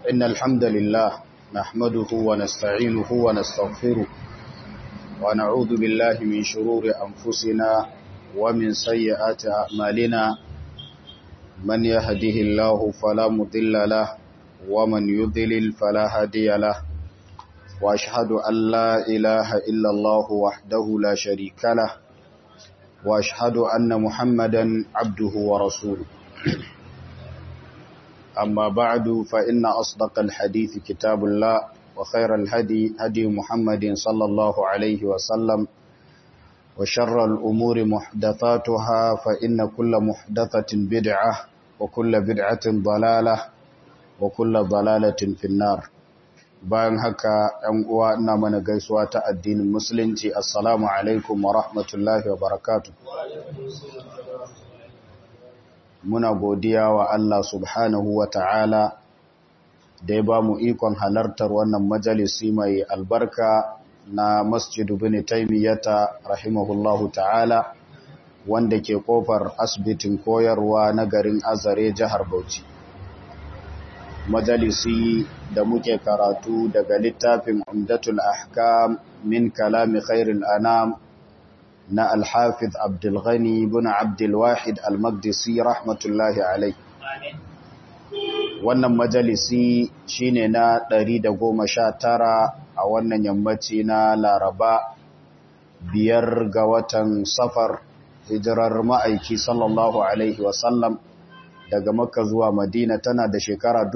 إن الحمد لله نحمده ونستعينه ونستغفره ونعوذ بالله من شرور أنفسنا ومن سيئات أعمالنا من يهده الله فلا مضل له ومن يضلل فلا هادي له وأشهد أن لا إله إلا الله وحده لا شريك له وأشهد أن محمدا عبده ورسوله أما بعد فإن أصدق الحديث كتاب الله وخير الهدي هدي محمد صلى الله عليه وسلم وشر الأمور محدثاتها فإن كل محدثة بدعة وكل بدعة ضلالة وكل ضلالة في النار bayan haka ‘yan uwa ina mana gaisuwa ta addinin musulunci assalamu alaikum wa rahmatullahi wa barakatu muna godiya wa Allah subhanahu wa ta'ala da ya ba mu ikon halartar wannan majalisi mai albarka na masjidu bin taimiyyata rahimahullahu ta'ala wanda ke kofar asibitin koyarwa na garin azare jihar bauchi majalisi da muke karatu daga littafin umdatul ahkam min kalami khairul anam na alhafiz abdulghani bin abdulwahid almagdisi rahmatullahi alai wannan majalisi shine na 119 a wannan yammaci na laraba biyar ga watan safar hijirar ma'aiki sallallahu alaihi wasallam daga makka zuwa madina tana da shekara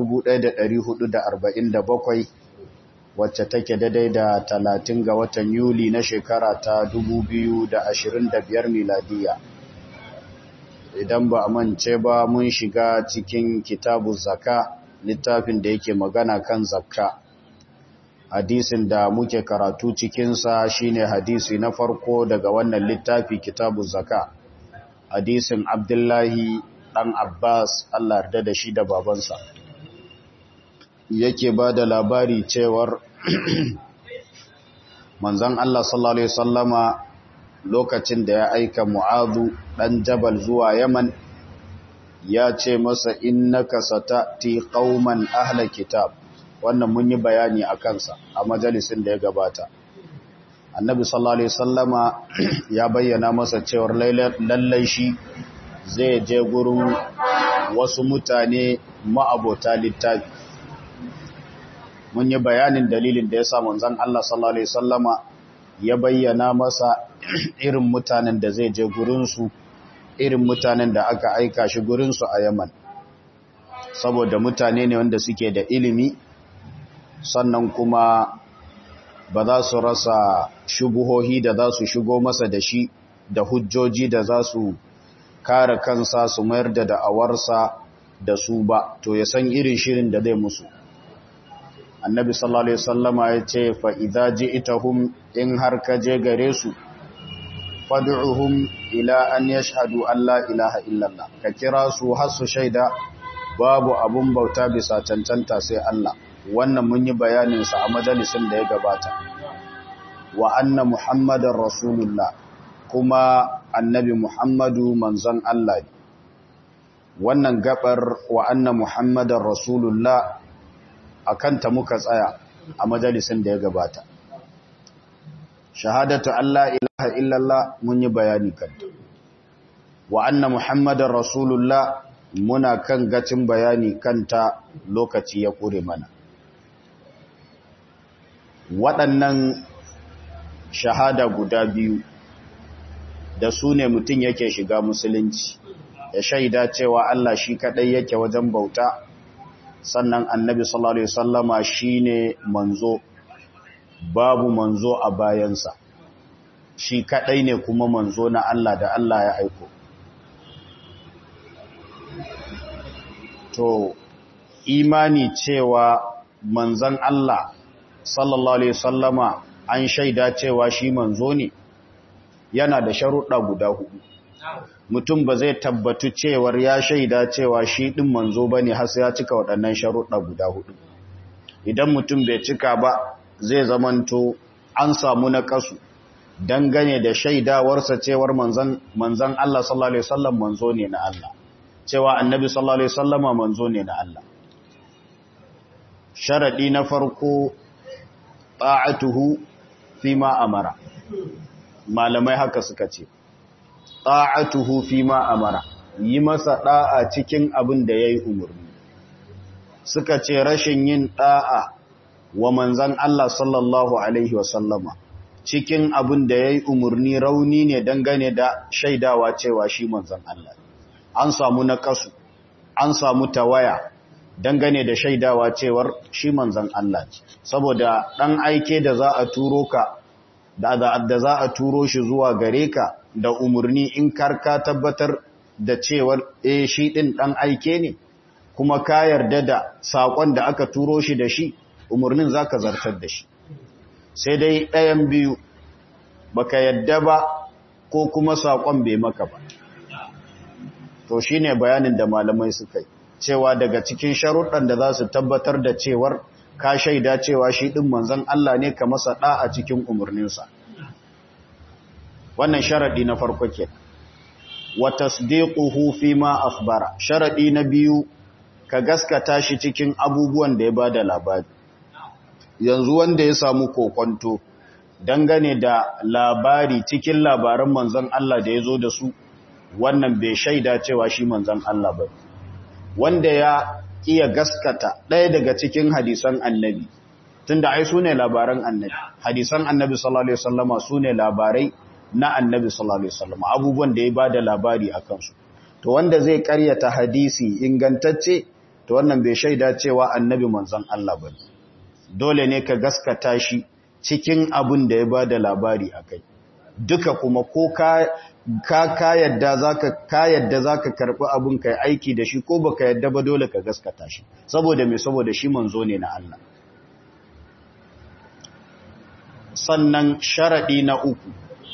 1447 wacce take daidai da 30 ga watan yuli na shekara ta 2025 miladiya idan ba a mance ba mun shiga cikin kitabu zaka littafin da yake magana kan zakka hadisin da muke karatu cikinsa shine hadisi na farko daga wannan littafi kitabu zaka hadisin abdullahi ɗan Abbas Allah yarda da shi da babansa yake ba da labari cewar manzan Allah sallallahu Alaihi wasallama lokacin da ya aika Mu'adu ɗan Jabal zuwa Yaman ya ce masa innaka satati qauman ahla kitab wannan mun yi bayani a kansa a majalisin da ya gabata annabi sallallahu alaihi wasallama ya bayyana masa cewar lallai shi zai je gurin wasu mutane ma'abota littafi mun yi bayanin dalilin da ya sa manzon Allah sallallahu alaihi wasallama ya bayyana masa irin mutanen da zai je gurinsu irin mutanen da aka aika shi gurinsu a Yaman saboda mutane ne wanda suke da ilimi sannan kuma ba za su rasa shubuhohi da za su shigo masa da shi da hujjoji da za su kare kansa su mayar da da'awarsa da su ba to ya san irin shirin da zai musu annabi sallallahu alaihi wasallama ya ce fa idza ji'tahum in har ka je gare su fad'uhum ila an yashhadu an la ilaha illallah ka kira su har su shaida babu abun bauta bisa cancanta sai Allah wannan mun yi bayanin sa a majalisin da ya gabata wa anna muhammadar rasulullah kuma annabi Muhammadu manzon Allah ne. Wannan gabar wa anna Muhammadar Rasulullah a kanta muka tsaya a majalisin da ya gabata. Shahadatu Allah ilaha illallah mun yi bayani kanta. Wa anna Muhammadar Rasulullah muna kan gacin bayani kanta lokaci ya kure mana. Waɗannan shahada guda biyu da su ne mutum yake shiga musulunci ya shaida cewa Allah shi kadai yake wajen bauta sannan annabi sallallahu alaihi wasallama shine manzo babu manzo a bayansa shi kadai ne kuma manzo na Allah da Allah ya aiko to imani cewa manzon Allah sallallahu alaihi wasallama an shaida cewa shi manzo ne yana da sharuɗa guda hudu mutum ba zai tabbatu cewar ya shaida cewa shi ɗin manzo ba ne har ya cika waɗannan sharuɗa guda hudu idan mutum bai cika ba zai zamanto an samu na ƙasu dangane da shaidawarsa cewar manzan Allah sallallahu Alaihi wasallam manzo ne na Allah cewa annabi sallallahu Alaihi wasallama manzo ne na Allah sharaɗi na farko ta'atuhu fi ma amara malamai haka suka ce ta'atuhu fi ma amara yi masa ɗa'a cikin abin da ya yi umarni suka ce rashin yin ɗa'a wa manzan Allah sallallahu Alaihi wasallama cikin abin da ya yi umarni rauni ne dangane da shaidawa cewa shi manzan Allah an samu na kasu an samu tawaya dangane da shaidawa cewar shi manzan Allah saboda ɗan aike da za a turo ka da za a turo shi zuwa gare ka da umarni in karka tabbatar da cewar e shi ɗin ɗan aike ne kuma ka yarda da saƙon da aka turo shi da shi umarnin za ka zartar da shi sai dai ɗayan biyu baka yadda ba ko kuma saƙon bai maka ba to shi ne bayanin da malamai suka yi cewa daga cikin sharuɗan da za su tabbatar da cewar ka shaida cewa shi ɗin manzan Allah ne ka masa ɗa a cikin umarninsa wannan sharaɗi na farko ke wa tasdiquhu fi ma akhbara sharaɗi na biyu ka gaskata shi cikin abubuwan da ya bada labari yanzu wanda ya samu kokonto dangane da labari cikin labaran manzon Allah da ya zo da su wannan bai shaida cewa shi manzon Allah ba wanda ya iya gaskata ɗaya daga cikin hadisan annabi tunda ai sune labaran annabi hadisan annabi sallallahu alaihi wasallama sune labarai na annabi sallallahu alaihi wasallama abubuwan da ya bada labari akan su to wanda zai karyata hadisi ingantacce to wannan bai shaida cewa annabi manzon Allah ba dole ne ka gaskata shi cikin abin da ya bada labari akai duka kuma ko ka ka ka yadda zaka ka yadda zaka karbi abun kai aiki da shi ko baka yadda ba dole ka gaskata shi saboda me saboda shi manzo ne na Allah sannan sharadi na uku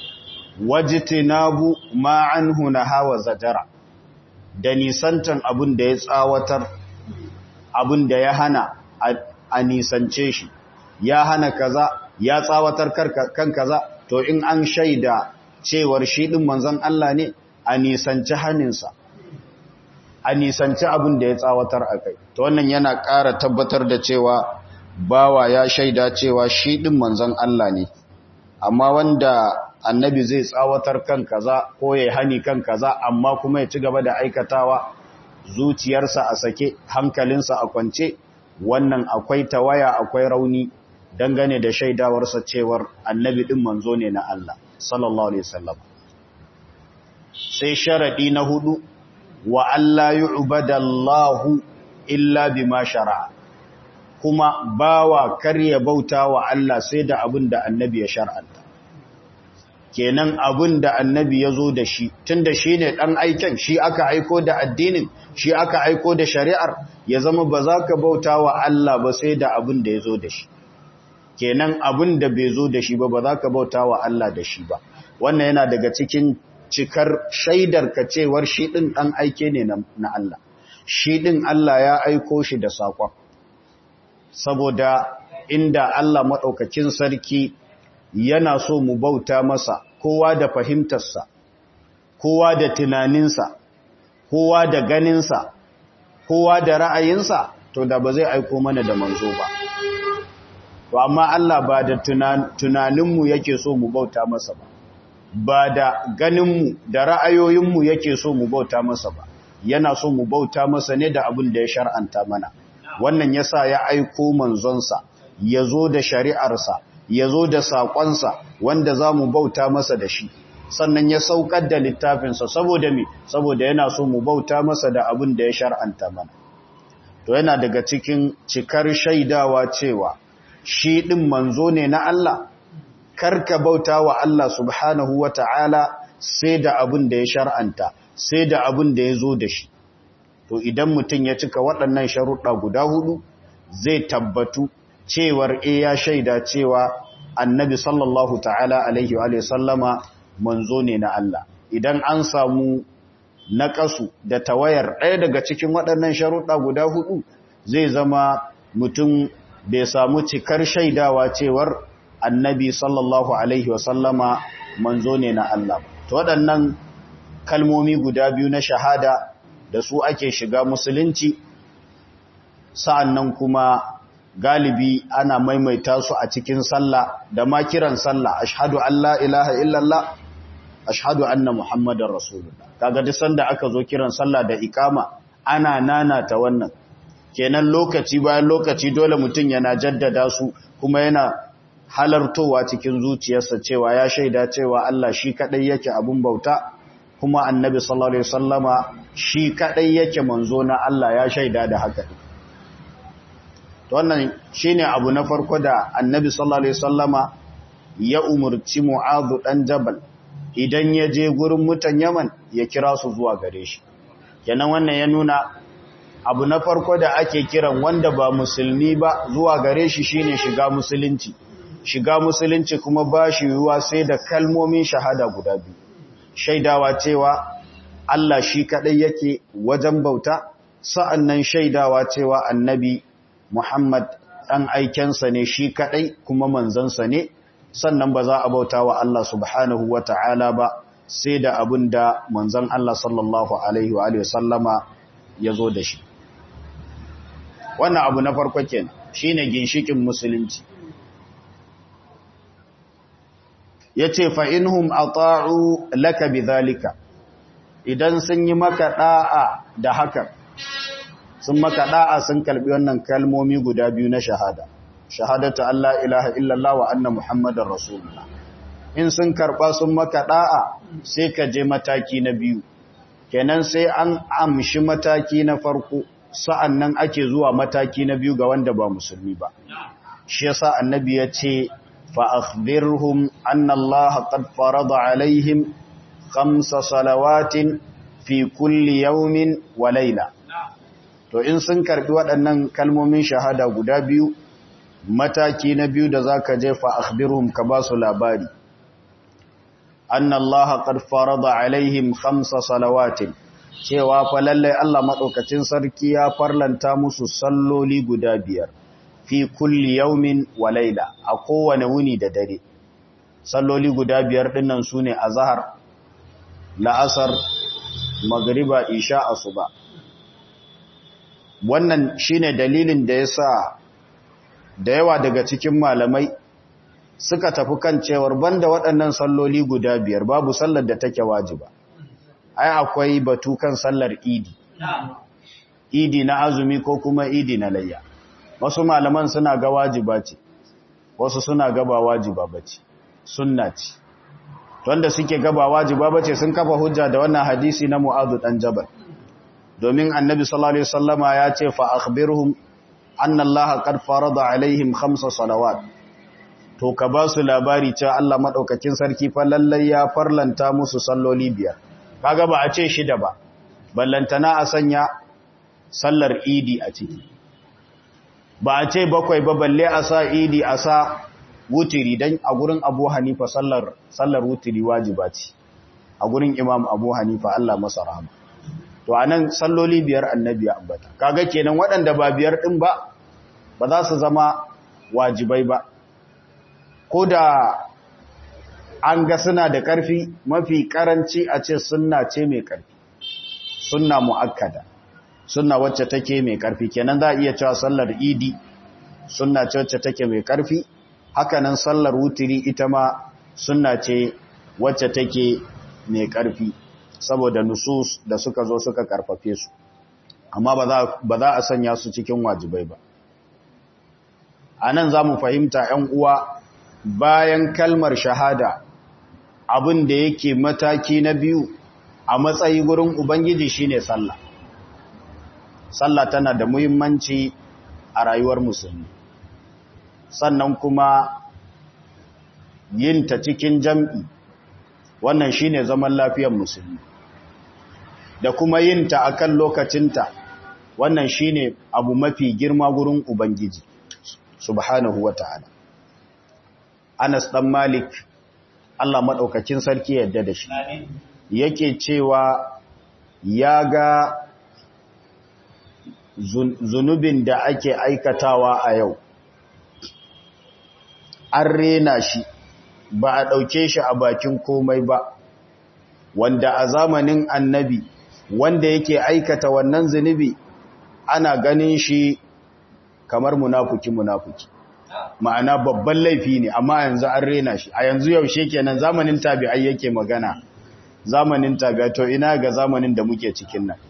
wajtinabu ma anhu nahawa zajara da nisantan abun da ya tsawatar abun da ya hana a nisance shi ya hana kaza ya tsawatar kan kaza to in an shaida cewar shi ɗin manzon Allah ne a nisanci haninsa a nisanci abin da ya tsawatar a kai to wannan yana ƙara tabbatar da cewa bawa ya shaida cewa shi ɗin manzon Allah ne amma wanda annabi zai tsawatar kan kaza ko ya hani kan kaza amma kuma ya ci gaba da aikatawa zuciyarsa a sake hankalinsa a kwance wannan akwai tawaya akwai rauni dangane da shaidawarsa cewar annabi ɗin manzo ne na Allah sallallahu alaihi wasallam sai sharadi na hudu wa alla yu'badallahu illa bima shara'a kuma bawa kar ya bauta wa Allah sai da abin da annabi ya shar'anta kenan abin da annabi ya zo da shi tunda shi ne ɗan aiken shi aka aiko da addinin shi aka aiko da shari'ar ya zama ba za ka bauta wa Allah ba sai da abin da ya zo da shi kenan abin da bai zo da shi ba ba za ka bauta wa Allah da shi ba wannan yana daga cikin cikar shaidar ka cewar shi ɗin ɗan aike ne na Allah shi ɗin Allah ya aiko shi da saƙon saboda inda Allah maɗaukakin sarki yana so mu bauta masa kowa da fahimtarsa kowa da tunaninsa kowa da ganinsa kowa da ra'ayinsa to da ba zai aiko mana da manzo ba to amma Allah ba da tunaninmu yake so mu bauta masa ba ba da ganinmu da ra'ayoyinmu yake so mu bauta masa ba yana so mu bauta masa ne da abin da ya shar'anta mana wannan yasa ya aiko manzonsa ya zo da shari'arsa ya zo da saƙonsa wanda za mu bauta masa da shi sannan ya saukar da littafinsa saboda me saboda yana so mu bauta masa da abin da ya shar'anta mana to yana daga cikin cikar shaidawa cewa shi ɗin manzo ne na Allah karka bauta wa Allah subhanahu wa ta'ala sai da abin da ya shar'anta sai da abin da ya zo da shi to idan mutum ya cika waɗannan sharuɗa guda hudu zai tabbatu cewar e ya shaida cewa annabi sallallahu ta'ala alaihi wa sallama manzo ne na Allah idan an samu naƙasu da tawayar ɗaya daga cikin waɗannan sharuɗa guda hudu zai zama mutum bai samu cikar shaidawa cewar annabi sallallahu alaihi wa sallama manzo ne na Allah to waɗannan kalmomi guda biyu na shahada da su ake shiga musulunci sa'annan kuma galibi ana maimaita su a cikin sallah da ma kiran sallah ashhadu an la ilaha illallah ashhadu anna muhammadar rasulullah kaga duk sanda aka zo kiran sallah da ikama ana nanata wannan kenan lokaci bayan lokaci dole mutum yana jaddada su kuma yana halartowa cikin zuciyarsa cewa ya shaida cewa Allah shi kadai yake abun bauta kuma annabi sallallahu alaihi wasallama shi kadai yake manzo na Allah ya shaida da haka to wannan shine abu na farko da annabi sallallahu alaihi wasallama ya umurci mu'adh dan jabal idan ya je gurin mutan Yaman ya kira su zuwa gare shi kenan wannan ya nuna abu na farko da ake kiran wanda ba musulmi ba zuwa gare shi shine shiga musulunci shiga musulunci kuma ba shi yiwuwa sai da kalmomin shahada guda biyu shaidawa cewa Allah shi kadai yake wajen bauta sa'annan shaidawa cewa annabi Muhammad dan aikensa ne shi kadai kuma manzansa ne sannan ba za a bauta wa Allah subhanahu wata'ala ba sai da abin da manzan Allah sallallahu alaihi wa sallama ya zo da shi wannan abu na farko kenan shine ginshikin musulunci yace fa inhum ata'u laka bidhalika idan sun yi maka da'a da haka sun maka da'a sun kalbi wannan kalmomi guda biyu na shahada shahadatu Allah ilaha illallah wa anna muhammadar rasulullah in sun karba sun maka da'a sai ka je mataki na biyu kenan sai an amshi mataki na farko sa'an nan ake zuwa mataki na biyu ga wanda ba musulmi ba. Shi yasa annabi ya ce, fa'akhbirhum an Allah qad farada alaihim kamsa salawatin fi kulli yaumin wa laila. To in sun karbi waɗannan kalmomin shahada guda biyu, mataki na biyu da za ka je fa'akhbirhum ka ba su labari. An Allah qad farada alaihim kamsa salawatin. cewa fa lallai Allah maɗaukacin sarki ya farlanta musu salloli guda biyar fi kulli yaumin wa laila a kowane wuni da dare salloli guda biyar dinnan sune azhar la'asar magriba isha asuba wannan shine dalilin da yasa da yawa daga cikin malamai suka tafi kan cewar banda waɗannan salloli guda biyar babu sallar da take wajiba ai akwai batu kan sallar idi idi na azumi ko kuma idi na layya wasu malaman suna ga wajiba ce wasu suna ga ba wajiba bace sunna ce wanda suke ga ba wajiba bace sun kafa hujja da wannan hadisi na Mu'adh dan Jabal domin Annabi sallallahu alaihi wasallama ya ce fa akhbirhum anna Allah qad farada alaihim khamsa salawat to ka ba su labari cewa Allah madaukakin sarki fa lallai ya farlanta musu salloli biyar kaga ba a ce shida ba ballantana a sanya sallar idi a ciki ba a ce bakwai ba balle a sa idi a sa wutiri don a gurin abu hanifa sallar sallar wutiri wajiba ce a gurin imam abu hanifa Allah masa rahama to anan salloli biyar annabi ya ambata kaga kenan waɗanda ba biyar din ba ba za su zama wajibai ba ko da an ga suna da ƙarfi mafi ƙaranci a ce sunna ce mai ƙarfi sunna mu'akkada sunna wacce take mai ƙarfi kenan za a iya cewa sallar idi sunna ce wacce take mai ƙarfi hakanan sallar wutiri ita ma sunna ce wacce take mai ƙarfi saboda nusus da suka zo suka karfafe su amma ba za a sanya su cikin wajibai ba a nan za mu fahimta ‘yan uwa bayan kalmar shahada abin da yake mataki na biyu a matsayi gurin Ubangiji shine sallah. Sallah tana da muhimmanci a rayuwar musulmi. Sannan kuma yin ta cikin jam'i wannan shine zaman lafiyar musulmi. Da kuma yin ta akan lokacinta wannan shine abu mafi girma gurin Ubangiji subhanahu wa ta'ala. Anas ɗan Malik Allah maɗaukakin sarki yadda da shi yake cewa ya ga zunubin da ake aikatawa a yau an rena shi ba a ɗauke shi a bakin komai ba wanda a zamanin annabi wanda yake aikata wannan zunubi ana ganin shi kamar munafuki munafuki ma'ana babban laifi ne amma yanzu an rena shi a yanzu yaushe kenan zamanin tabi'ai yake magana zamanin tabi'ai to ina ga zamanin da muke cikin nan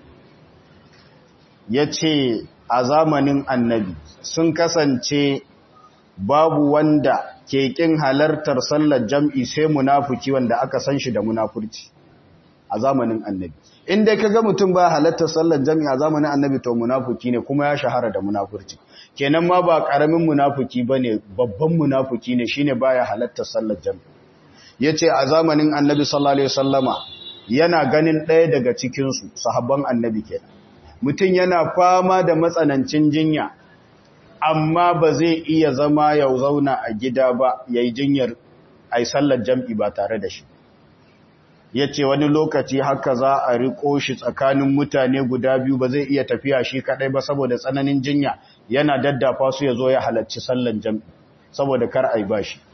yace a zamanin annabi sun kasance babu wanda ke kin halartar sallar jam'i sai munafiki wanda aka san shi da munafurci a zamanin annabi inda ka ga mutum ba halartar sallar jam'i a zamanin annabi to munafiki ne kuma ya shahara da munafurci kenan ma ba karamin munafiki bane babban munafiki ne shine baya halartar sallar jam'i yace a zamanin annabi sallallahu alaihi wasallama yana ganin ɗaya daga cikin su sahabban annabi kenan mutum yana fama da matsanancin jinya amma ba zai iya zama ya zauna a gida ba yayi jinyar ai sallar jam'i ba tare da shi ya ce wani lokaci haka za a riko shi tsakanin mutane guda biyu ba zai iya tafiya shi kadai ba saboda tsananin jinya yana daddafa su ya zo ya halarci sallan jam'i saboda kar a yi ba shi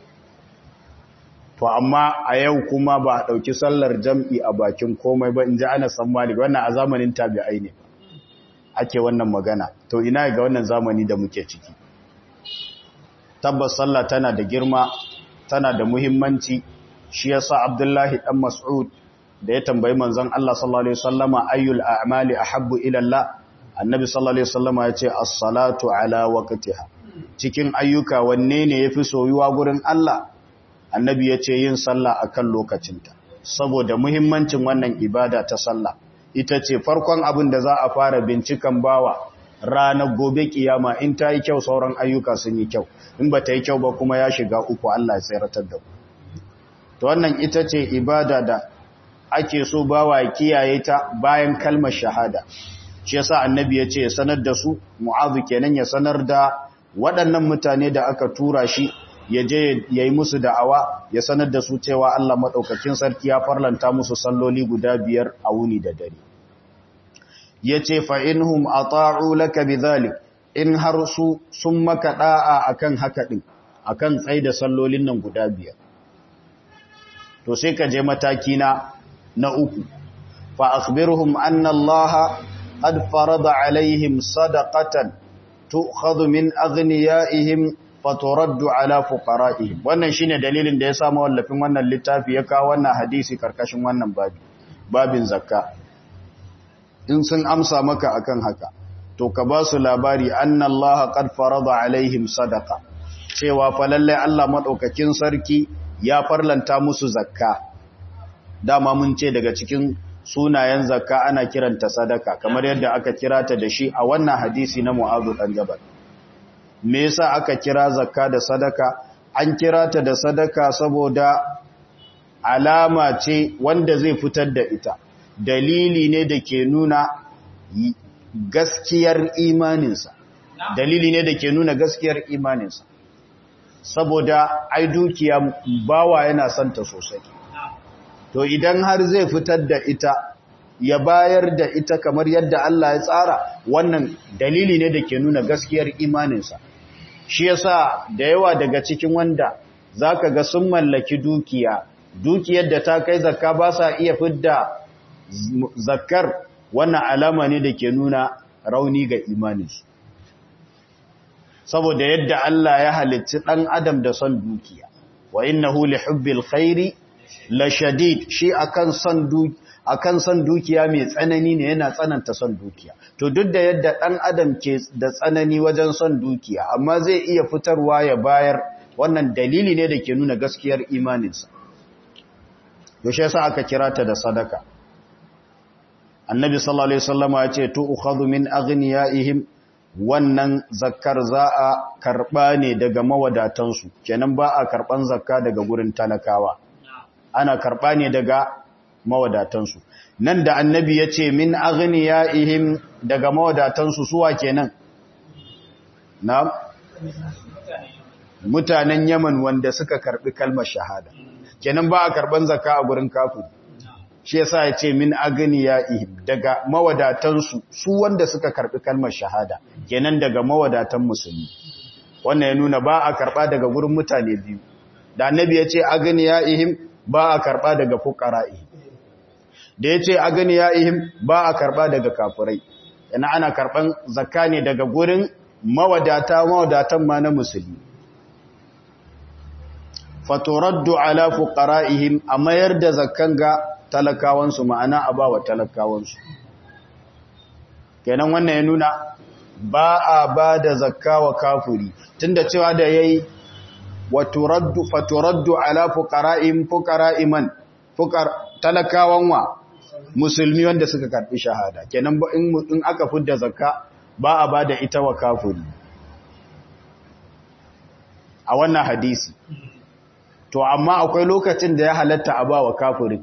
to amma a yau kuma ba a ɗauki sallar jam'i a bakin komai ba in ji ana tsammani wannan a zamanin tabi'ai ne ake wannan magana to ina ga wannan zamani da muke ciki tabbas sallah tana da girma tana da muhimmanci shi yasa Abdullahi dan Mas'ud da ya tambayi manzon Allah sallallahu alaihi wasallama ayyul a'mali ahabbu ila Allah annabi sallallahu alaihi wasallama yace as-salatu ala waqtiha cikin ayyuka wanne ne yafi soyuwa gurin Allah annabi yace yin sallah akan lokacinta saboda muhimmancin wannan ibada ta sallah ita ce farkon abin da za a fara bincikan bawa ranar gobe kiyama in ta yi kyau sauran ayyuka sun yi kyau in ba ta yi kyau ba kuma ya shiga uku Allah ya tseratar da ku to wannan ita ce ibada da ake so bawa kiyaye ta bayan kalmar shahada shi yasa annabi ya ce sanar da su mu'azu kenan ya sanar da waɗannan mutane da aka tura shi ya je ya yi musu da'awa ya sanar da su cewa Allah maɗaukakin sarki ya farlanta musu salloli guda biyar a wuni da dare ya ce fa'inhum a ta'u laka bi in har su sun maka ɗa'a akan haka ɗin akan tsaye da sallolin nan guda biyar to sai ka je mataki na na uku fa akhbirhum anna allaha qad farada alaihim sadaqatan tu'khadhu min aghniyaihim faturaddu ala fuqara'ihim wannan shine dalilin da ya sa mawallafin wannan littafi ya kawo wannan hadisi karkashin wannan babi babin zakka in sun amsa maka akan haka to ka ba su labari anna allaha qad farada alaihim sadaqa cewa fa lalle Allah madaukakin sarki ya farlanta musu zakka dama mun ce daga cikin sunayen zakka ana kiranta sadaka kamar yadda aka kira ta da shi a wannan hadisi na Mu'adh dan Jabal me yasa aka kira zakka da sadaka an kira ta da sadaka saboda alama ce wanda zai fitar da ita dalili ne da ke nuna gaskiyar imaninsa dalili ne da ke nuna gaskiyar imaninsa saboda ai dukiya bawa yana santa sosai to idan har zai fitar da ita ya bayar da ita kamar yadda Allah ya tsara wannan dalili ne da ke nuna gaskiyar imaninsa shi yasa da yawa daga cikin wanda zaka ga sun mallaki dukiya dukiyar da ta kai zakka ba sa iya fidda zakkar wannan alama ne da ke nuna rauni ga imaninsu saboda yadda Allah ya halicci ɗan adam da son dukiya wa innahu li hubbil khairi la shadid shi akan son dukiya akan son dukiya mai tsanani ne yana tsananta son dukiya to duk da yadda ɗan adam ke da tsanani wajen son dukiya amma zai iya fitarwa ya bayar wannan dalili ne da ke nuna gaskiyar imaninsa yaushe yasa aka kira ta da sadaka annabi sallallahu alaihi wasallama ya ce tu'khadhu min aghniyaihim wannan zakkar za a karba ne daga mawadatansu kenan ba a karban zakka daga gurin talakawa ana karba ne daga mawadatansu nan da annabi ya ce min aghniyaihim daga mawadatansu suwa kenan na mutanen Yaman wanda suka karbi kalmar shahada kenan ba a karban zakka a gurin kafiri shi yasa ya ce min aghniyaihim daga mawadatansu su wanda suka karbi kalmar shahada kenan daga mawadatan musulmi wannan ya nuna ba a karba daga gurin mutane biyu da annabi ya ce aghniyaihim ba a karba daga fuqara'ihim da ya ce aghniyaihim ba a karba daga kafirai yana ana karban zakka ne daga gurin mawadata mawadatan ma na musulmi faturaddu ala fuqara'ihim a mayar da zakkan ga talakawansu ma'ana a bawa talakawansu kenan wannan ya nuna ba a ba da zakka wa kafuri tunda cewa da yayi wa turaddu faturaddu ala fuqara'ihim fuqara'iman fuqar talakawan wa musulmi wanda suka karbi shahada kenan in aka fidda zakka ba a ba da ita wa kafuri a wannan hadisi to amma akwai lokacin da ya halatta a ba wa kafirin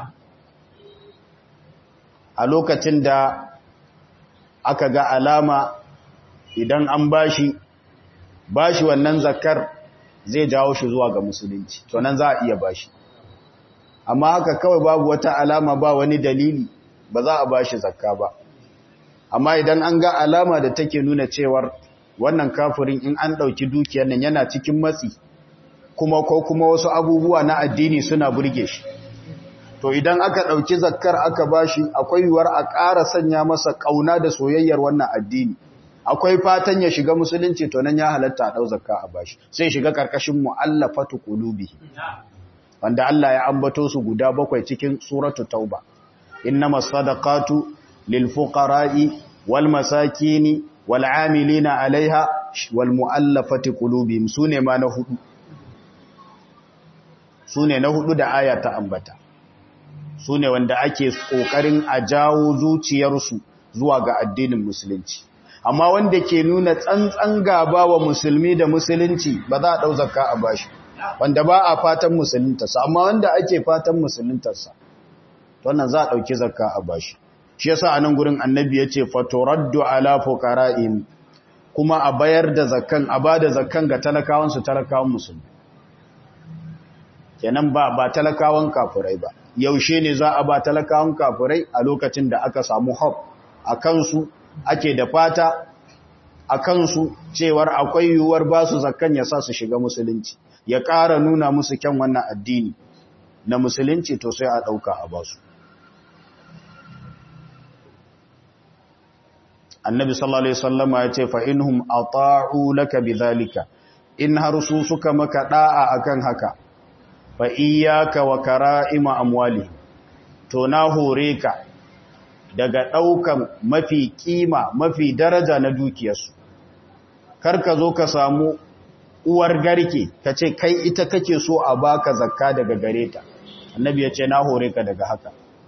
a lokacin da aka ga alama idan an bashi bashi wannan zakar zai jawo shi zuwa ga musulunci to nan za a iya bashi amma haka kawai babu wata alama ba wani dalili ba za a bashi zakka ba amma idan an ga alama da take nuna cewar wannan kafirin in an ɗauki dukiyar nan yana cikin matsi kuma ko kuma wasu abubuwa na addini suna burge shi to idan aka ɗauki zakkar aka bashi akwai yiwuwar a ƙara sanya masa ƙauna da soyayyar wannan addini akwai fatan ya shiga musulunci to nan ya halatta a ɗau zakka a bashi sai shiga ƙarƙashin mu'allafatu qulubi wanda Allah ya ambato su guda bakwai cikin suratu tauba innamas sadaqatu lil fuqara'i wal masakini wal 'amilina 'alayha wal mu'allafati qulubihim sune ma na hudu sune na hudu da aya ta ambata su ne wanda ake ƙoƙarin a jawo zuciyarsu zuwa ga addinin musulunci amma wanda ke nuna tsantsan gaba wa musulmi da musulunci ba za a ɗau zakka a bashi wanda ba a fatan musuluntarsa amma wanda ake fatan musuluntarsa wannan za a ɗauki zakka a bashi shi yasa a nan gurin annabi ya ce fatoraddu ala fuqara'im kuma a bayar da zakkan a ba da zakkan ga talakawansu talakawan musulmi kenan ba ba talakawan kafurai ba yaushe ne za a ba talakawan kafurai a lokacin da aka samu hop a kansu ake da fata a kansu cewar akwai yiwuwar ba su zakkan ya sa su shiga musulunci ya ƙara nuna musu kyan wannan addini na musulunci to sai a ɗauka a basu annabi sallallahu alaihi wasallama ya ce fa inhum ata'u laka bidhalika in har su suka maka da'a akan haka fa iyyaka wa kara'ima amwali to na hore ka daga daukan mafi kima mafi daraja na dukiyarsu kar ka zo ka samu uwar garke ka ce kai ita kake so a baka zakka daga gare ta annabi ya ce na hore ka daga haka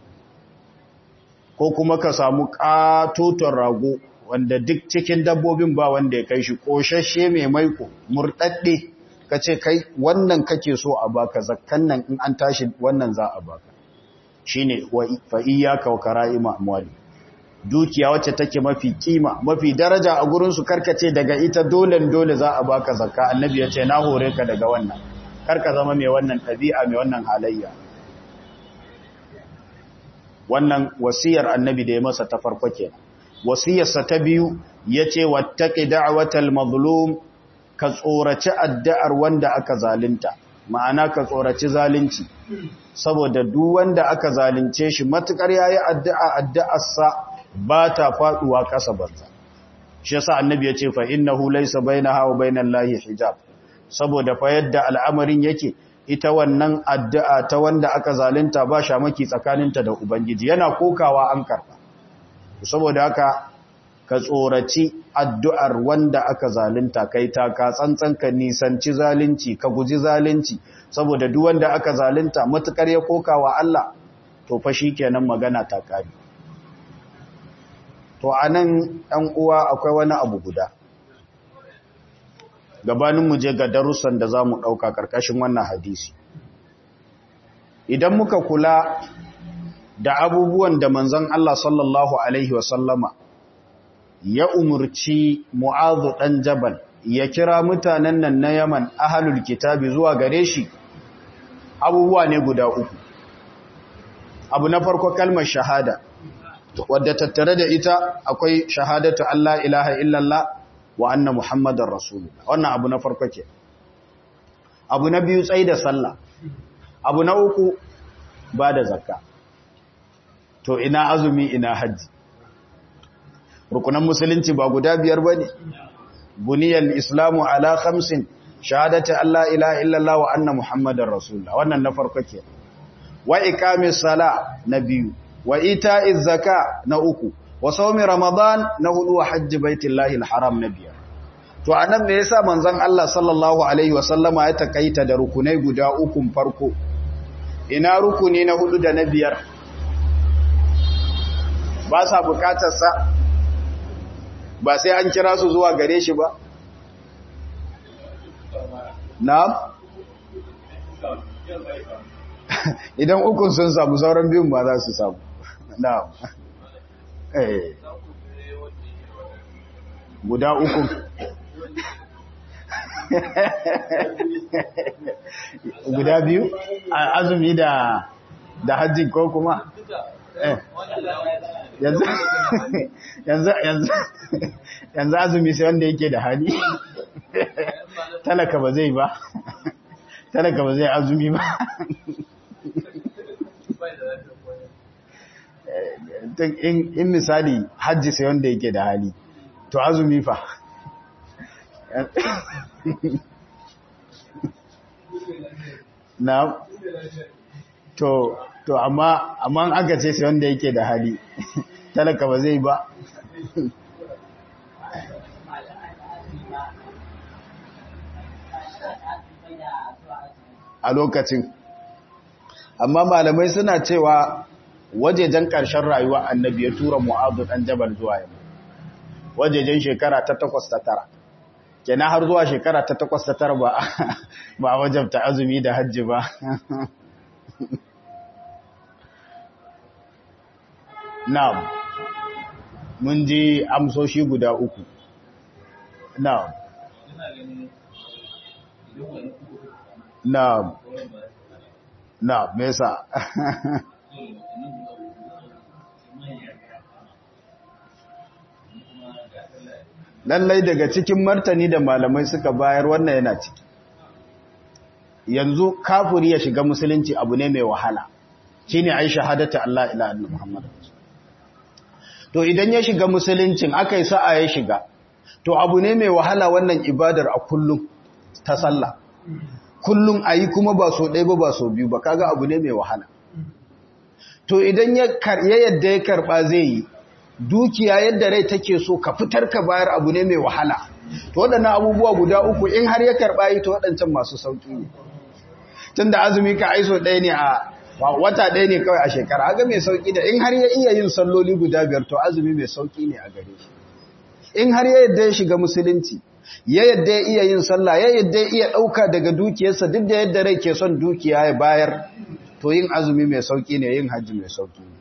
ko kuma ka samu katoton rago wanda duk cikin dabbobin ba wanda ya kai shi koshashe mai maiko murɗaɗɗe ka ce kai wannan kake so a baka zakkan nan in an tashi wannan za a baka shi ne fa iyaka wa kara'ima amwali dukiya wacce take mafi kima mafi daraja a gurinsu karkace daga ita dole dole za a baka zakka annabi ya ce na hore ka daga wannan karka zama mai wannan ɗabi'a mai wannan halayya wannan wasiyar annabi da ya masa ta farko kenan wasiyarsa ta biyu yace wattaqi da'watal mazlum ka tsoraci addu'ar wanda aka zalunta ma'ana ka tsoraci zalunci saboda duk wanda aka zalunce shi matukar yayi addu'a addu'arsa ba ta faduwa kasa banza shi yasa annabi yace fa innahu laysa bainaha wa bainal lahi hijab saboda fa yadda al'amarin yake ita wannan addu'a ta wanda aka zalunta ba shamaki tsakaninta da ubangiji yana kokawa an karba saboda haka ka tsoraci addu'ar wanda aka zalunta kai ta ka tsantsan ka nisanci zalunci ka guji zalunci saboda duk wanda aka zalunta matukar ya koka wa Allah to fa kenan magana ta kare to anan ɗan uwa akwai wani abu guda gabanin mu je ga darussan da zamu ɗauka karkashin wannan hadisi idan muka kula da abubuwan da manzon Allah sallallahu alaihi wasallama ya umurci Mu'adhu dan Jabal ya kira mutanen nan na Yaman ahlul kitabi zuwa gare shi abubuwa ne guda uku abu na farko kalmar shahada wadda tattare da ita akwai shahadatu Allah ilaha illallah wa anna muhammadar rasulullah wannan abu na farko ke abu na biyu tsayi da sallah abu na uku ba da zakka to ina azumi ina hajji rukunan musulunci ba guda biyar ba ne buniyal islamu ala khamsin shahadati alla ilaha illallah wa anna muhammadar rasulullah wannan na farko ke wa iqamis sala na biyu wa ita'iz zaka na uku wa sawmi ramadan na hudu wa hajji baitillahi alharam na biyar to anan me yasa manzon Allah sallallahu alaihi wasallama ya takaita da rukunai guda ukun farko ina rukuni na hudu da na biyar ba sa bukatar sa ba sai an kira su zuwa gare shi ba na'am idan ukun sun samu sauran biyun ba za su samu na'am eh guda ukun guda biyu azumi da da hajji ko kuma eh yanzu yanzu yanzu yanzu azumi sai wanda yake da hali talaka ba zai ba talaka ba zai azumi ba in misali hajji sai wanda yake da hali to azumi fa na to to amma amma aka ce sai wanda yake da hali talaka ba zai ba a lokacin amma malamai suna cewa wajejen ƙarshen rayuwa annabi ya tura mu'adu ɗan jabal zuwa yamma wajejen shekara ta takwas ta tara kenan har zuwa shekara ta takwas ta tara ba ba wajabta azumi da hajji ba na'am mun ji amsoshi guda uku na'am na'am na'am me yasa lallai daga cikin martani da malamai suka bayar wannan yana ciki yanzu kafiri ya shiga musulunci abu ne mai wahala shine ai shahadatu Allah ila anna Muhammad to idan ya shiga musuluncin akai sa'a ya shiga to abu ne mai wahala wannan ibadar a kullum ta sallah kullum ayi kuma ba so ɗaya ba ba so biyu ba kaga abu ne mai wahala to idan ya yadda ya karba zai yi dukiya yadda rai take so ka fitar ka bayar abu ne mai wahala to waɗannan abubuwa guda uku in har ya karɓa yi to waɗancan masu sauƙi ne tun da azumi ka aiso ɗaya ne a wata ɗaya ne kawai a shekara aga mai sauƙi da in har ya iya yin salloli guda biyar to azumi mai sauƙi ne a gare shi in har ya yadda ya shiga musulunci ya yadda ya iya yin sallah ya yadda ya iya ɗauka daga dukiyarsa duk da yadda rai ke son dukiya ya bayar to yin azumi mai sauƙi ne yin hajji mai sauƙi ne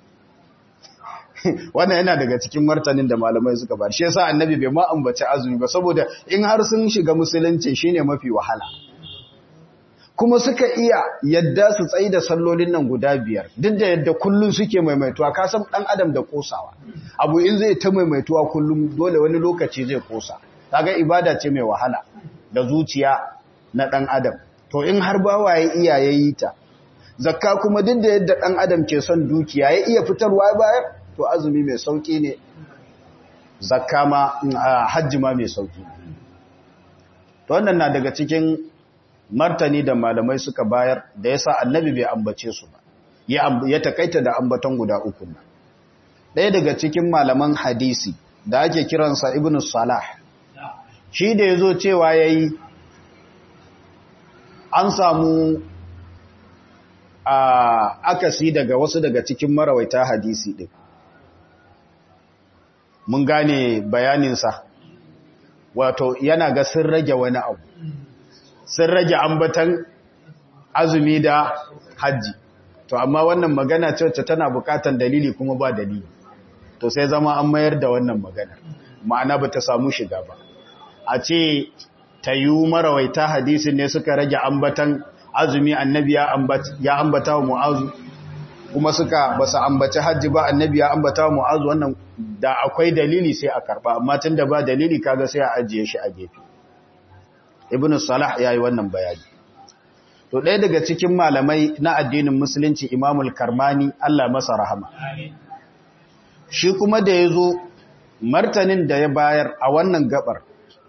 wannan yana daga cikin martanin da malamai suka ba shi yasa annabi bai ma ambaci azumi ba saboda in har sun shiga musulunci shine mafi wahala kuma suka iya yadda su tsayi da sallolin nan guda biyar duk da yadda kullun suke maimaituwa ka san dan adam da kosawa abu in zai ta maimaituwa kullum dole wani lokaci zai kosa kaga ibada ce mai wahala da zuciya na dan adam to in har bawaye iyaye yi ta zakka kuma duk da yadda dan adam ke son dukiya ya iya fitarwa bayar to azumi mai sauki ne zakka ma hajji ma mai sauki to wannan na daga cikin martani da malamai suka bayar da yasa annabi bai ambace su ba ya takaita da ambaton guda uku ba ɗaya daga cikin malaman hadisi da ake kiransa ibn salah shi da yazo cewa yayi an samu a akasi daga wasu daga cikin marawaita hadisi ɗin mun gane bayaninsa wato yana ga sun rage wani abu sun rage ambatan azumi da hajji to amma wannan magana ce wacce tana bukatan dalili kuma ba dalili to sai zama an mayar da wannan magana ma'ana ba ta samu shiga ba a ce ta yi marawaita hadisin ne suka rage ambatan azumi annabi ya ambata wa mu'azu kuma suka ba su ambaci hajji ba annabi ya ambata wa mu'azu wannan da akwai dalili sai a karba amma tun da ba dalili kaga sai a ajiye shi a gefe ibn salah ya yi wannan bayani to ɗaya daga cikin malamai na addinin musulunci imamul karmani allah masa rahama shi kuma da ya zo martanin da ya bayar a wannan gabar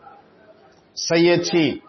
sai ya ce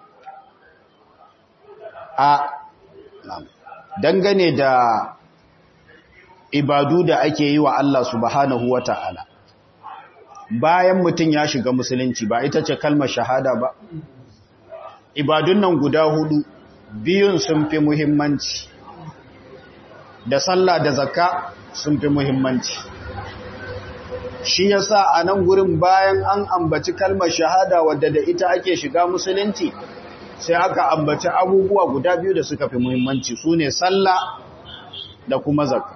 a dangane da ibadu da ake yi wa Allah subhanahu wa ta'ala bayan mutum ya shiga musulunci ba ita ce kalmar shahada ba ibadun nan guda hudu biyun sun fi muhimmanci da sallah da zakka sun fi muhimmanci shi yasa a nan gurin bayan an ambaci kalmar shahada wadda da ita ake shiga musulunci sai aka ambaci abubuwa guda biyu da suka fi muhimmanci su ne sallah da kuma zakka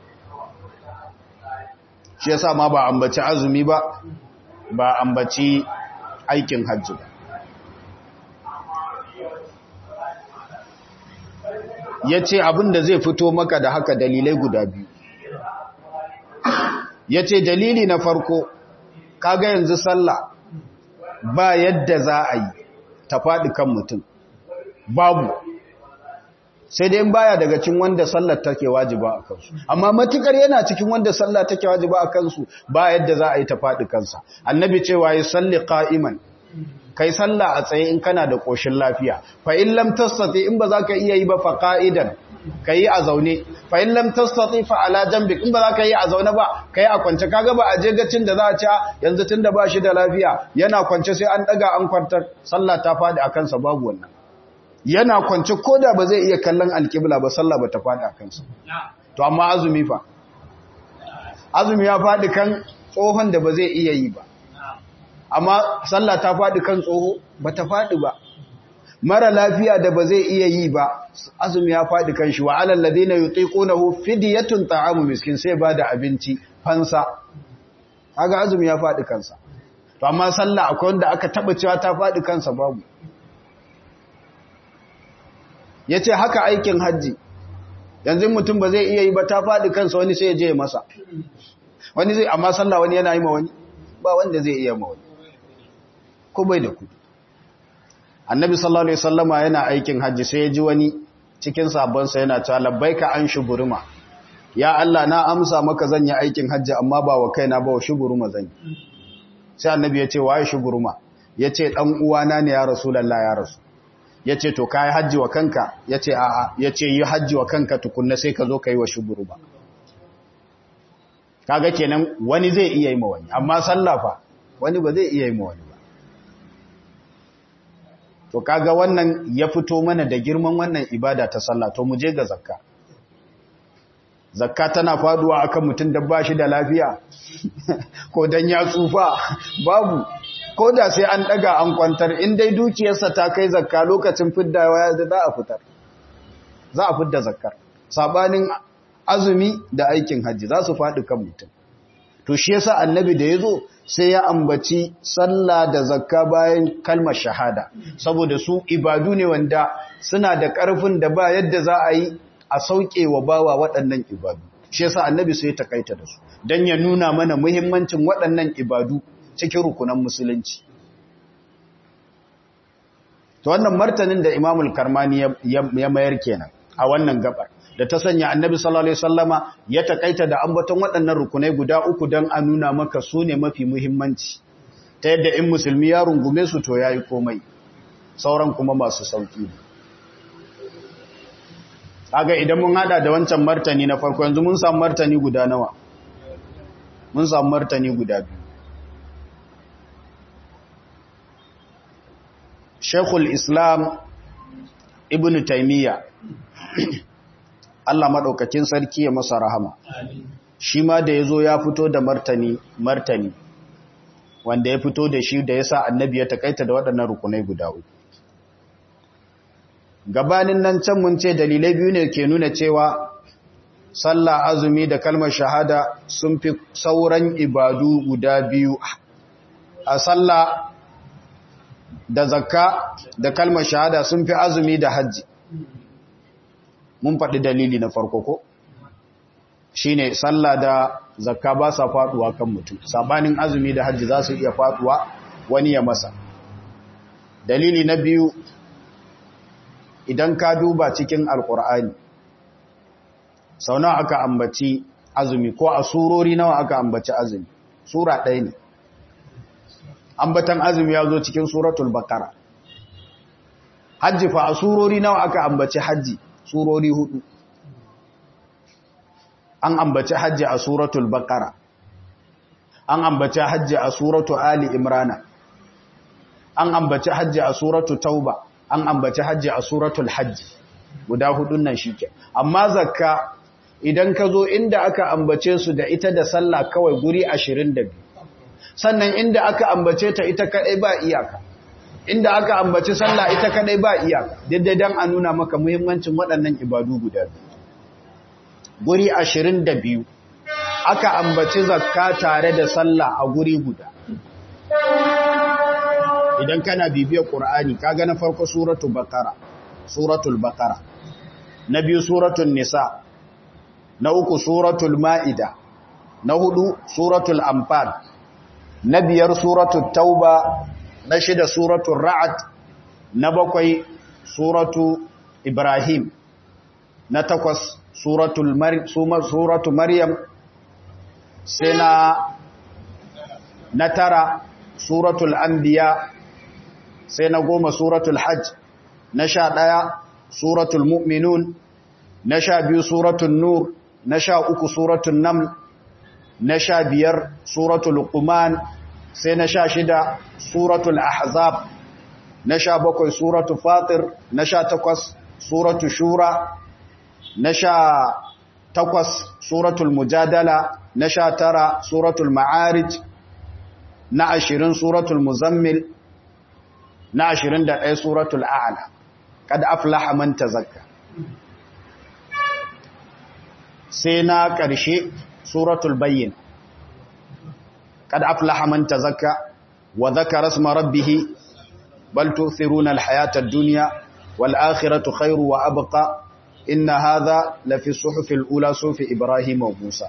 shi yasa ma ba ambaci azumi ba ba ambaci aikin hajji ba ya ce abin da zai fito maka da haka dalilai guda biyu ya ce dalili na farko kaga yanzu sallah ba yadda za a yi ta faɗi kan mutum babu sai dai baya daga cikin wanda sallar take wajiba a kansu amma matukar yana cikin wanda sallah take wajiba a kansu ba yadda za a yi ta faɗi kansa annabi cewa yi salli qa'iman kai sallah a tsaye in kana da koshin lafiya fa in lam tastati in ba za ka iya yi ba fa qa'idan kai a zaune fa in lam tastati fa ala jambik in ba za ka yi a zaune ba kai a kwance kaga ba a je gacin da za a ci yanzu tunda ba shi da lafiya yana kwance sai an daga an kwantar sallah ta faɗi a kansa babu wannan yana kwance ko da ba zai iya kallon alƙibla ba sallah ba ta faɗi a kansa to amma azumi fa azumi ya faɗi kan tsohon da ba zai iya yi ba amma sallah ta faɗi kan tsoho ba ta faɗi ba mara lafiya da ba zai iya yi ba azumi ya faɗi kan shi wa alal ladina yutiqunahu fidyatun ta'amu miskin sai ba da abinci fansa kaga azumi ya faɗi kansa to amma sallah akwai wanda aka taba cewa ta faɗi kansa babu ya ce haka aikin hajji yanzu mutum ba zai iya yi ba ta faɗi kansa wani sai ya je masa wani zai amma sallah wani yana yi ma wani ba wanda zai iya ma wani ko bai da kudi annabi sallallahu alaihi wasallama yana aikin hajji sai ya ji wani cikin sabonsa yana cewa labbaika an shuburuma ya Allah na amsa maka zan yi aikin hajji amma ba wa kaina ba wa shuburuma zan yi sai annabi ya ce waye shuburuma ya ce dan uwana ne ya rasulullah ya rasu ya ce to kayi hajji wa kanka ya ce a'a ya ce yi hajji wa kanka tukunna sai ka zo ka yi wa shuguru ba kaga kenan wani zai iya yi ma wani amma sallafa wani ba zai iya yi ma wani ba to kaga wannan ya fito mana da girman wannan ibada ta sallah to mu je ga zakka zakka tana faduwa akan mutum da ba shi da lafiya ko dan ya tsufa babu ko da sai an daga an kwantar in dai dukiyarsa ta kai zakka lokacin fiddawa da za a fitar za a fidda zakkar sabanin azumi da aikin hajji za su faɗi kan mutum to shi yasa annabi da yazo sai ya ambaci sallah da zakka bayan kalmar shahada saboda su ibadu ne wanda suna da ƙarfin da ba yadda za a yi a sauke wa bawa waɗannan ibadu shi yasa annabi sai ya takaita da su dan ya nuna mana muhimmancin waɗannan ibadu cikin rukunan musulunci to wannan martanin da imamul karmani ya mayar kenan a wannan gabar da ta sanya annabi sallallahu alaihi wasallama ya takaita da ambaton waɗannan rukunai guda uku don a nuna maka su ne mafi muhimmanci ta yadda in musulmi ya rungume su to yayi komai sauran kuma masu sauki kaga idan mun hada da wancan martani na farko yanzu mun samu martani guda nawa mun samu martani guda biyu Sheikhul Islam Ibn Taymiyyah Allah madaukakin sarki ya masa rahama shi ma da yazo ya fito da martani martani wanda ya fito da shi da yasa annabi ya takaita da waɗannan rukunai guda uku gabanin nan can mun ce dalilai biyu ne ke nuna cewa sallah azumi da kalmar shahada sun fi sauran ibadu guda biyu a sallah da zakka da kalmar shahada sun fi azumi da hajji mun faɗi dalili na farko ko shine sallah da zakka ba sa faduwa kan mutum sabanin azumi da hajji za su iya faduwa wani ya masa dalili na biyu idan ka duba cikin alkur'ani sau nawa aka ambaci azumi ko a surori nawa aka ambaci azumi sura ɗaya ne ambatan azumi ya zo cikin suratul bakara hajji fa a surori nawa aka ambaci hajji surori hudu an ambaci hajji a suratul baqara an ambaci hajji a suratu ali imrana an ambaci hajji a suratu tauba an ambaci hajji a suratul hajji guda hudun nan shike amma zakka idan ka zo inda aka ambace su da ita da sallah kawai guri 22 sannan inda aka ambace ta ita kadai ba iyaka inda aka ambaci sallah ita kadai ba iyaka daidai dan a nuna maka muhimmancin waɗannan ibadu guda guri 22 aka ambaci zakka tare da sallah a guri guda idan kana bibiyar qur'ani kaga na farko suratul baqara suratul baqara na biyu suratul nisa na uku suratul ma'ida na hudu suratul anfal na biyar suratul tauba na shida suratul ra'ad na bakwai suratu ibrahim na takwas suratul suratu maryam sai na na tara suratul anbiya sai na goma suratul hajj na sha ɗaya suratul mu'minun na sha biyu suratul nur na sha uku suratul nam na sha biyar suratul luqman sai na sha shida suratul ahzab na sha bakwai suratul fatir na sha takwas suratul shura na sha takwas suratul mujadala na sha tara suratul ma'arij na ashirin suratul muzammil na ashirin da ɗaya suratul a'ala kad aflaha man tazakka sai na ƙarshe suratul bayyin kad aflaha man tazakka wa dhakara isma rabbih bal tu'thiruna al-hayata ad-dunya wal akhiratu khairu wa abqa inna hadha la fi suhuf al-ula sufi ibrahim wa musa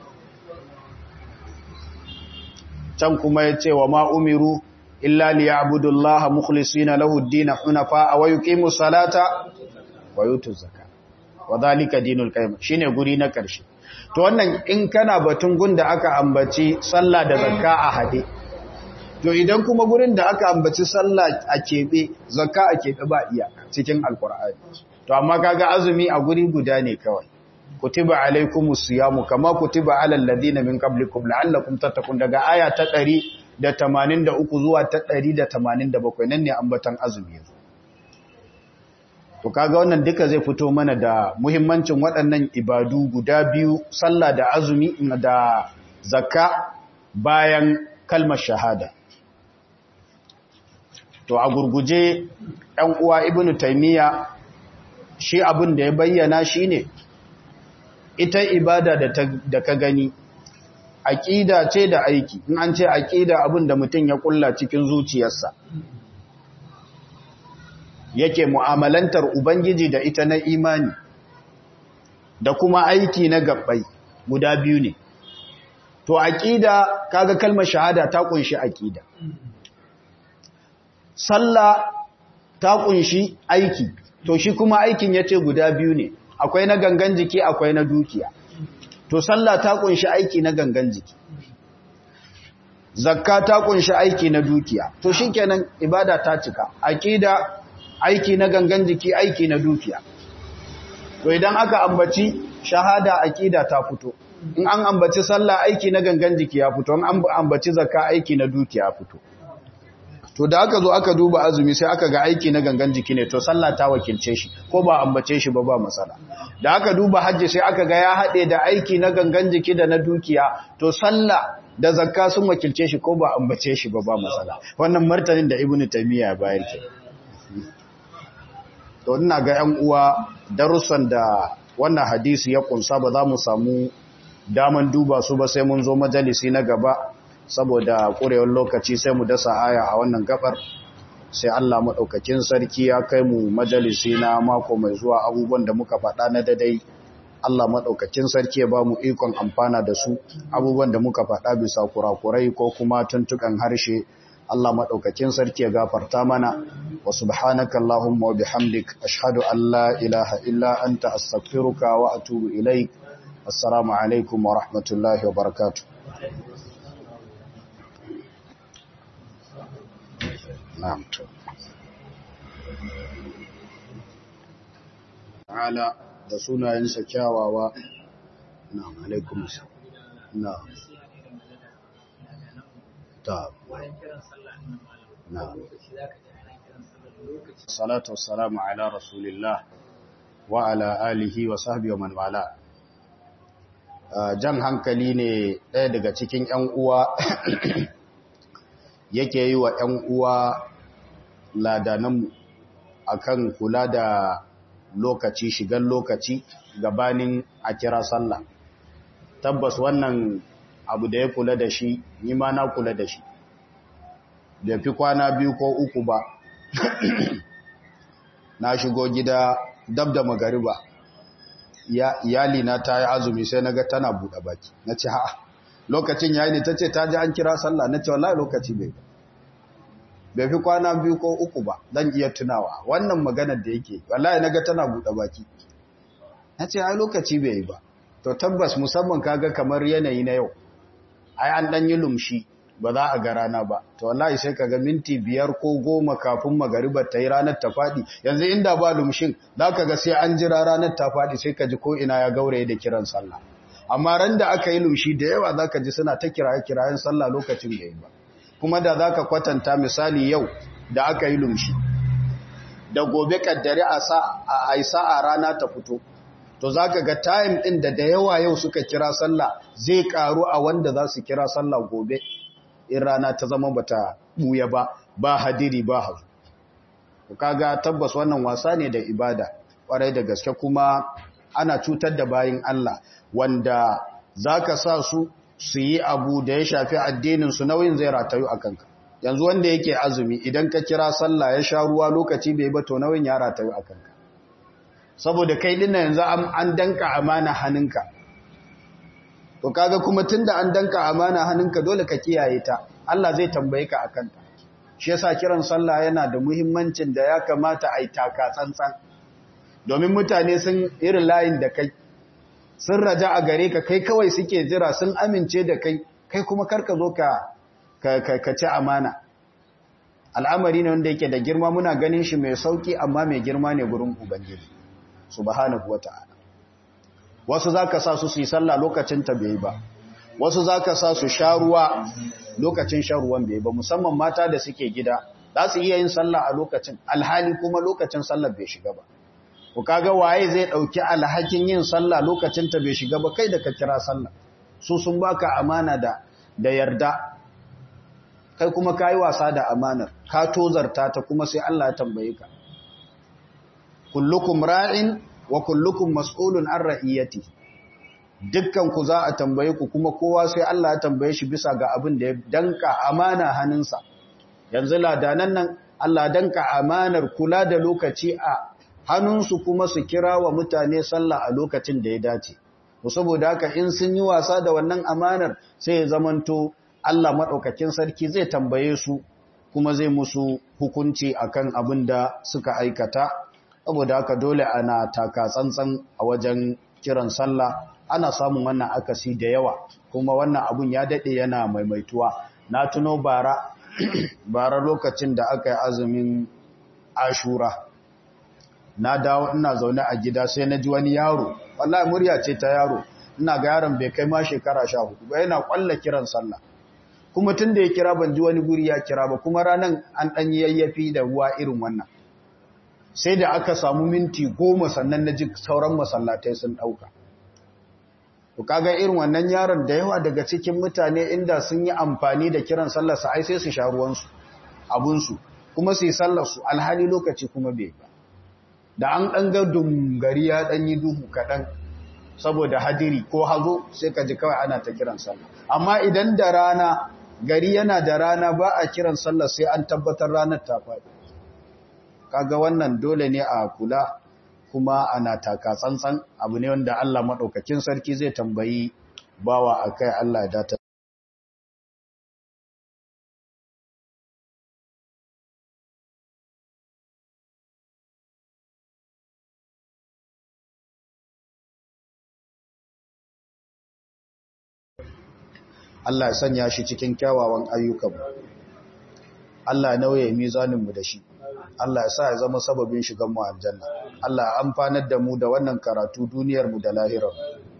can kuma yace wa ma umiru illa liya'budullaha mukhlisina lahu ad-din hunafa wa yuqimu salata wa yutu zakata wa dhalika dinul qayyim shine guri na karshe to wannan in kana batun gunda aka ambaci sallah da zakka a hade to idan kuma gurin da aka ambaci sallah a kebe zakka a kebe ba iya cikin alqur'ani to amma kaga azumi a guri guda ne kawai kutiba alaikumus siyamu kama kutiba alal ladina min qablikum la'allakum tattaqun daga aya ta 183 zuwa ta 187 nan ne ambatan azumi to kaga wannan duka zai fito mana da muhimmancin waɗannan ibadu guda biyu sallah da azumi da zakka bayan kalmar shahada to a gurguje ɗan uwa ibnu taymiya shi abin da ya bayyana shine ita ibada da ka gani aƙida ce da aiki in an ce aƙida abin da mutum ya kulla cikin zuciyarsa yake mu'amalantar ubangiji da ita na imani da kuma aiki na gabbai guda biyu ne to aƙida kaga kalmar shahada ta kunshi aƙida sallah ta kunshi aiki to shi kuma aikin yace guda biyu ne akwai na gangan jiki akwai na dukiya to sallah ta kunshi aiki na gangan jiki zakka ta kunshi aiki na dukiya to shikenan ibada ta cika aqida aiki na gangan jiki aiki na dukiya to idan aka ambaci shahada aqida ta fito in an ambaci sallah aiki na gangan jiki ya fito in an ambaci zakka aiki na dukiya ya fito to da aka zo aka duba azumi sai aka ga aiki na gangan jiki ne to sallah ta wakilce shi ko ba ambace shi ba ba matsala da aka duba hajji sai aka ga ya haɗe da aiki na gangan jiki da na dukiya to sallah da zakka sun wakilce shi ko ba ambace shi ba ba matsala wannan martanin da ibnu taymiya ya bayar ke to ina ga 'yan uwa darussan da wannan hadisi ya kunsa ba za mu samu daman duba su ba sai mun zo majalisi na gaba saboda ƙurewar lokaci sai mu dasa aya a wannan gabar sai Allah maɗaukakin sarki ya kai mu majalisi na mako mai zuwa abubuwan da muka faɗa na dadai Allah maɗaukakin sarki ya ba mu ikon amfana da su abubuwan da muka faɗa bisa kurakurai ko kuma tuntukan harshe Allah maɗaukakin sarki ya gafarta mana wa subhanaka Allahumma wa bihamdik ashhadu an la ilaha illa anta astaghfiruka wa atubu ilaik assalamu alaikum wa rahmatullahi wa barakatuh na'am to ta'ala da sunayensa kyawawa na alaikum na ta na salatu wassalamu ala rasulillah wa ala alihi wa sahbihi wa man wala jan hankali ne ɗaya daga cikin ‘yan uwa yake yi wa ‘yan uwa ladananmu akan kula da lokaci shigan lokaci gabanin a kira sallah tabbas wannan abu da ya kula da shi ni ma na kula da shi da fi kwana biyu ko uku ba na shigo gida dab da magariba iyali na ta yi azumi sai na ga tana buɗe baki na ce ha lokacin yayi ne ta ce ta ji an kira sallah na ce wallahi lokaci bai bai fi kwana biyu ko uku ba zan iya tunawa wannan maganar da yake wallahi na ga tana buɗe baki na ce ai lokaci bai yi ba to tabbas musamman kaga kamar yanayi na yau ai an ɗan yi lumshi ba za a ga rana ba to wallahi sai kaga minti biyar ko goma kafin magaribar ta yi ranar ta faɗi yanzu inda ba lumshin za ka ga sai an jira ranar ta faɗi sai ka ji ko ina ya gauraye da kiran sallah amma ran da aka yi lumshi da yawa za ka ji suna ta kiraye kirayen sallah lokacin da yi ba kuma da za ka kwatanta misali yau da aka yi lumshi da gobe kaddare a yi sa'a rana ta fito to za ka ga time ɗin da da yawa yau suka kira sallah zai ƙaru a wanda za su kira sallah gobe in rana ta zama bata buya ba ba hadiri ba hazu kaga tabbas wannan wasa ne da ibada kwarai da gaske kuma ana cutar da bayin Allah wanda zaka sa su su yi abu da ya shafi addinin su nauyin zai ratayu a kanka yanzu wanda yake azumi idan ka kira sallah ya sha ruwa lokaci bai ba to nauyin ya ratayu a kanka saboda kai dinna yanzu an danka amana hannunka to kaga kuma tunda an danka amana hannunka dole ka kiyaye ta Allah zai tambaye ka akan ta shi yasa kiran sallah yana da muhimmancin da ya kamata ai taka tsantsan domin mutane sun irin layin da kai sun raja a gare ka kai kawai suke jira sun amince da kai kai kuma karka zo ka ka ci amana al'amari ne wanda yake da girma muna ganin shi mai sauki amma mai girma ne gurin ubangiji subhanahu wata'ala wasu za ka sa su su yi sallah lokacin ta bai ba wasu za ka sa su sha ruwa lokacin shan ruwan bai ba musamman mata da suke gida za su iya yin sallah a lokacin alhali kuma lokacin sallah bai shiga ba ku kaga waye zai dauki alhakin yin sallah lokacin ta bai shiga ba kai da ka kira sallah su sun baka amana da da yarda kai kuma kai wasa da amanar ka tozarta ta kuma sai Allah ya tambaye ka kullukum ra'in wa kullukum mas'ulun an ra'iyati dukkan ku za a tambaye ku kuma kowa sai Allah ya tambaye shi bisa ga abin da ya danka amana hannunsa yanzu ladanan nan Allah danka amanar kula da lokaci a hannunsu kuma su kira wa mutane sallah a lokacin da ya dace saboda haka in sun yi wasa da wannan amanar sai ya zamanto Allah madaukakin sarki zai tambaye su kuma zai musu hukunci akan abin da suka aikata saboda haka dole ana taka tsantsan a wajen kiran sallah ana samun wannan akasi da yawa kuma wannan abun ya dade yana maimaituwa na tuno bara bara lokacin da aka yi azumin ashura na dawo ina zaune a gida sai na ji wani yaro wallahi murya ce ta yaro ina ga yaron bai kai ma shekara 14 ba yana kwalla kiran sallah kuma tun da ya kira ban ji wani guri ya kira ba kuma ranan an dan yayyafi da ruwa irin wannan sai da aka samu minti goma sannan na ji sauran masallatai sun ɗauka. Ku kaga irin wannan yaron da yawa daga cikin mutane inda sun yi amfani da kiran sallarsa ai sai su sha ruwansu, abunsu, kuma su yi sallarsu alhali lokaci kuma bai ba. Da an ɗan ga gari ya ɗan yi duhu kaɗan saboda hadiri ko hazo sai ka ji kawai ana ta kiran sallah. Amma idan da rana, gari yana da rana ba a kiran sallar sai an tabbatar ranar ta faɗi. kaga wannan dole ne a kula kuma ana taka tsantsan abu ne wanda Allah maɗaukakin sarki zai tambayi bawa a kai Allah ya data Allah ya sanya shi cikin kyawawan ayyukan Allah nauye mizaninmu da shi Allah ya sa ya zama sababin shigan mu aljanna Allah ya amfanar da mu da wannan karatu duniyar mu da lahirar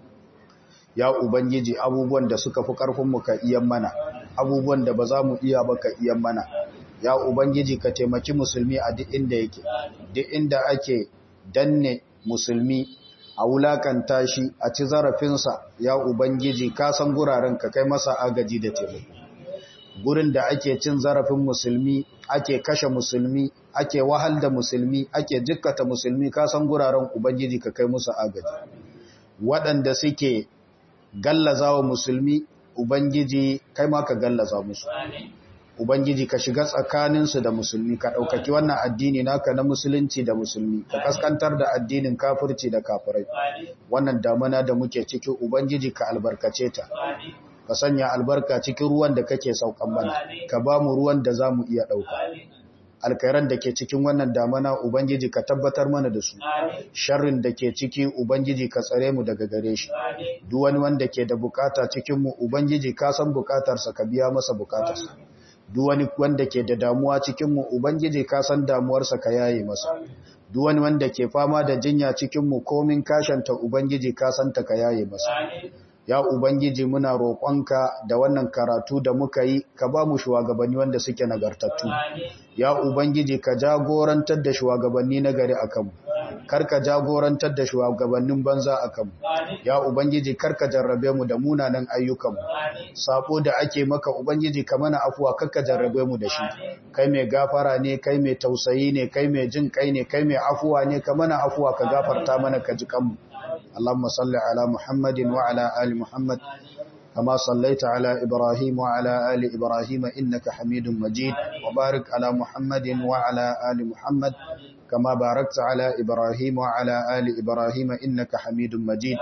ya ubangiji abubuwan da suka fi karfin mu ka iyan mana abubuwan da ba za mu iya ba ka iyan mana ya ubangiji ka taimaki musulmi a duk inda yake duk inda ake danne musulmi a wulakanta shi a ci zarafinsa ya ubangiji ka san guraren ka kai masa agaji da taimako gurin da ake cin zarafin musulmi ake kashe musulmi ake wahal da musulmi ake jikkata musulmi ka san guraren ubangiji ka kai musu agaji waɗanda suke gallaza wa musulmi ubangiji kai ma ka gallaza musu ubangiji ka shiga tsakaninsu da musulmi ka ɗaukaki wannan addini naka na musulunci da musulmi ka kaskantar da addinin kafirci da kafirai wannan damana da muke ciki ubangiji ka albarkace ta ka sanya albarka cikin ruwan da kake saukan mana ka ba mu ruwan da za mu iya ɗauka alkairan da ke cikin wannan damana ubangiji ka tabbatar mana da su sharrin da ke ciki ubangiji ka tsare mu daga gare shi duk wani wanda ke da bukata cikin mu ubangiji ka san bukatarsa ka biya masa bukatarsa duk wani wanda ke da damuwa cikin mu ubangiji ka san damuwarsa ka yaye masa duk wani wanda ke fama da jinya cikin mu komin kashanta ubangiji ka san ta ka yaye masa ya ubangiji muna roƙonka da wannan karatu da muka yi ka ba mu shugabanni wanda suke nagartattu ya ubangiji ka jagorantar da shugabanni nagari akan mu kar ka jagorantar da shugabannin banza akan mu ya ubangiji kar ka jarrabe mu da munanan ayyukan mu sabo da ake maka ubangiji ka mana afuwa kar ka jarrabe mu da shi kai mai gafara ne kai mai tausayi ne kai mai jin kai ne kai mai afuwa ne ka mana afuwa ka gafarta mana ka ji kanmu اللهم صل على محمد وعلى آل محمد كما صليت على إبراهيم وعلى آل إبراهيم إنك حميد مجيد وبارك على محمد وعلى آل محمد كما باركت على إبراهيم وعلى آل إبراهيم إنك حميد مجيد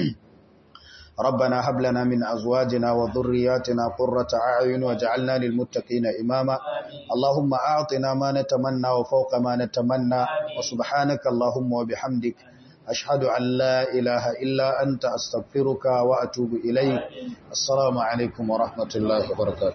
ربنا هب لنا من أزواجنا وذرياتنا قرة أعين وجعلنا للمتقين إماما اللهم أعطنا ما نتمنى وفوق ما نتمنى وسبحانك اللهم وبحمدك أشهد أن لا إله إلا أنت أستغفرك وأتوب إليك السلام عليكم ورحمة الله وبركاته